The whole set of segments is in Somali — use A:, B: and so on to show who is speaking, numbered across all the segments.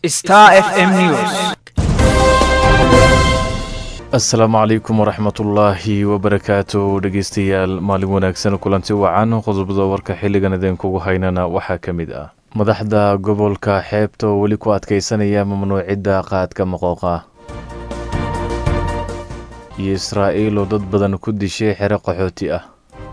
A: Star FM News.
B: asalaamu calaykum waraxmatullaahi wabarakaatu dhegeystayaal maalin wanaagsan kulanti wacan qodobada warka xilligan idinkugu haynana waxaa ka mid ah madaxda gobolka xeebta oo weli ku adkeysanaya mamnuucidda qaadka maqooqa iyo israa'iil oo dad badan ku dishay xero qaxooti ah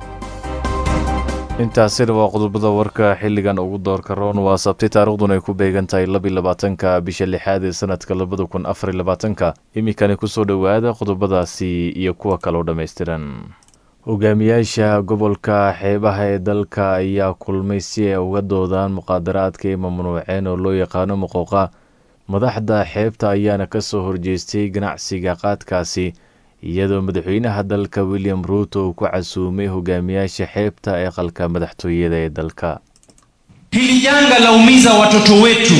B: intaasina waa qodobada warka xilligan ugu doorka roon waa sabti taariikhduna ay ku beegan tahay labiyi labaatanka bisha lixaad ee sanadka labada kun afariy labaatanka iminkani kusoo dhowaada qodobadaasi iyo kuwa kaloo dhammaystiran hogaamiyaasha gobolka xeebaha ee dalka ayaa kulmay si ay uga doodaan muqaadaraadka ay mamnuuceen oo loo yaqaano maqooqa madaxda xeebta ayaana ka soo horjeestay ganacsiga qaadkaasi iyadoo madaxweynaha dalka william ruuto uu ku casuumay hogaamiyaasha xeebta ee qalka madaxtooyada ee dalka
C: Hili janga laumiza watoto wetu,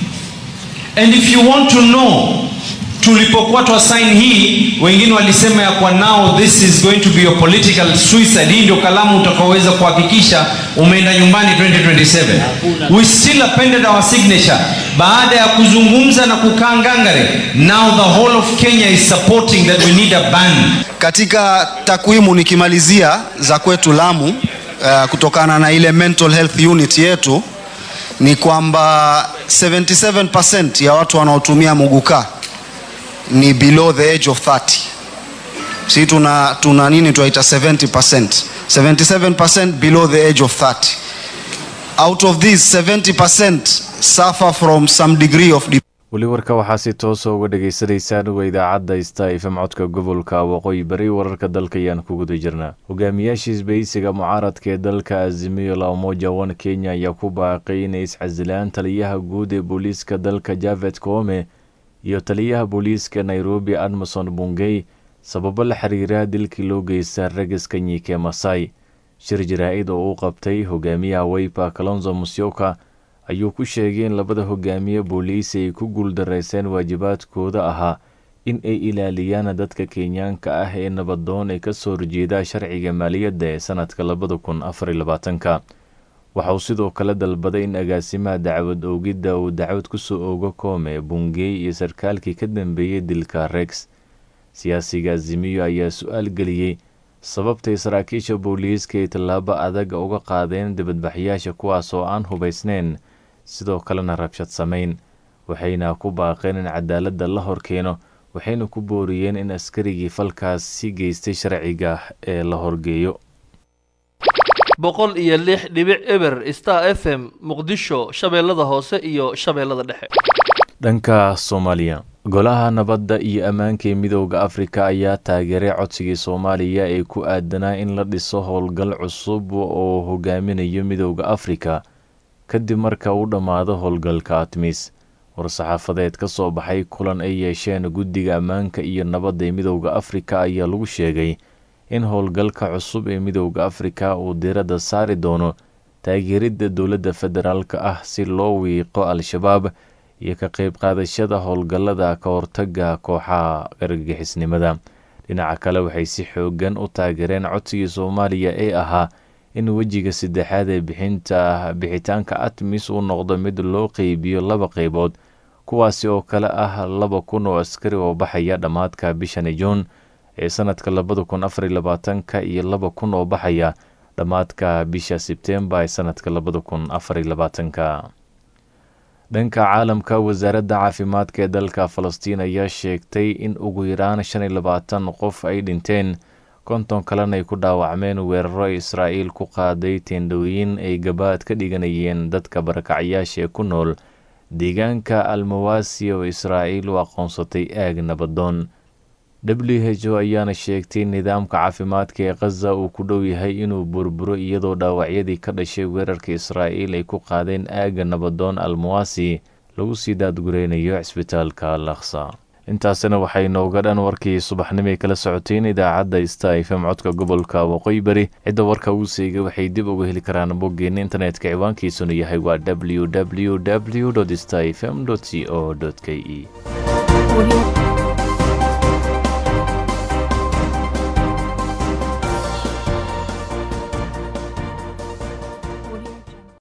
C: and if you want to know, tulipokuwa twa sign hii, wengine walisema ya kwa now this is going to be a political suicide. Hii ndio kalamu utakaoweza kuhakikisha umeenda nyumbani 2027. We still appended our signature baada ya kuzungumza na kukaa ngangare. Now the whole of Kenya is supporting that we need a ban.
D: Katika takwimu nikimalizia za kwetu Lamu, uh, kutokana na ile mental health unit yetu ni kwamba 77% ya watu wanaotumia muguka ni below the age of 30. Si tuna, tuna nini tunaita 70%. 77% below the age of 30. Out of these 70% suffer from some degree of depression.
B: weli warka waxaa si toosa uga dhagaysanaysaan uga idaacadda sta fm codka gobolka waqooyi bari wararka dalka ayaan ku guda jirnaa hogaamiyaasha isbahaysiga mucaaradka ee dalka azimiyo la umoja one kenya ayaa ku baaqay inay iscasilaan taliyaha guud ee booliiska dalka javet koome iyo taliyaha booliiska nairobi admason bungey sababo la xiriira dilkii loo geysta ragiska nyike masai shir jaraa-id oo uu qabtay hogaamiyaha weypa kalonzo musyoka ayuu ku sheegay in labada hogaamiye booliisi ay ku guuldareyseen waajibaadkooda ahaa in ay ilaaliyaan dadka kenyaanka ah ee nabadoon ee kasoo horjeeda sharciga maaliyadda ee sanadka labada kun afariy labaatanka waxa uu sidoo kale dalbaday in agaasimaha dacwad oogidda uu dacwad kusoo oogo koome bungey iyo sarkaalkii ka dambeeyey dilka rex siyaasiga azimiyo ayaa su-aal geliyey sababtay saraakiisha booliiska ay tallaabo adag uga qaadeen dibadbaxyaasha kuwaas oo aan hubaysneyn sidoo kalena rabshad samayn waxayna ku baaqeen in cadaaladda la horkeeno waxayna ku booriyeen in askarigii falkaas si geystay sharciga ee la horgeeyo
E: boqol iyo lix dhibic eber star f m muqdisho shabeellada hoose iyo shabeellada dhexe
B: dhanka soomaaliya golaha nabadda iyo ammaanka ee midooda afrika ayaa taageeray codsigii soomaaliya ee ku aadanaa in la dhiso howlgal cusub oo hogaaminayo midooda afrika kadib marka uu dhammaado howlgalka atmis war-saxaafadeed ka soo baxay kulan ay yeesheen guddiga ammaanka iyo nabadda ee midooda afrika ayaa lagu sheegay in howlgalka cusub ee midooda afrika uu diradda saari doono taageeridda dowladda federaalk ah si loo wiiqo al-shabaab iyo ka qayb qaadashada howlgallada ka hortaga kooxaha argagixisnimada dhinaca kale waxay si xoogan u taageereen codsigii soomaaliya ee ahaa in wejiga saddexaad ee bixinta bixitaanka atmis uu noqdo mid loo qeybiyo laba qeybood kuwaasi oo kale ah laba kun oo askari oo baxaya dhammaadka bishani juun ee sanadka labada kun afariy labaatanka iyo laba kun oo baxaya dhammaadka bisha sebtembar ee sanadka labada kun afariy labaatanka dhanka caalamka wasaaradda caafimaadka ee dalka falastiin ayaa sheegtay in ugu yaraan shan iyo labaatan qof ay dhinteen konton kalena ay ku dhaawacmeen weeraro israa'iil ku qaaday teendhooyin ay gabaad ka dhiganayeen dadka barakacyaasha ee ku nool deegaanka almawasi oo israa'iil u aqoonsatay aag nabadoon w h o ayaana sheegtay nidaamka caafimaadka ee khaza uu ku dhow yahay inuu burburo iyadoo dhaawacyadii ka dhashay weerarka israa'iil ay ku qaadeen aagga nabadoon almawasi lagu sii daadgureynayo cisbitaalka laksa intaasina waxay nooga dhan warkii subaxnimay kala socoteen idaacadda sta fm codka gobolka waqooyi bari cidda warka uu seegay waxay dib uga heli karaan boggeena internetka ciwaankiisuna yahay waa w w w sta fm c o k e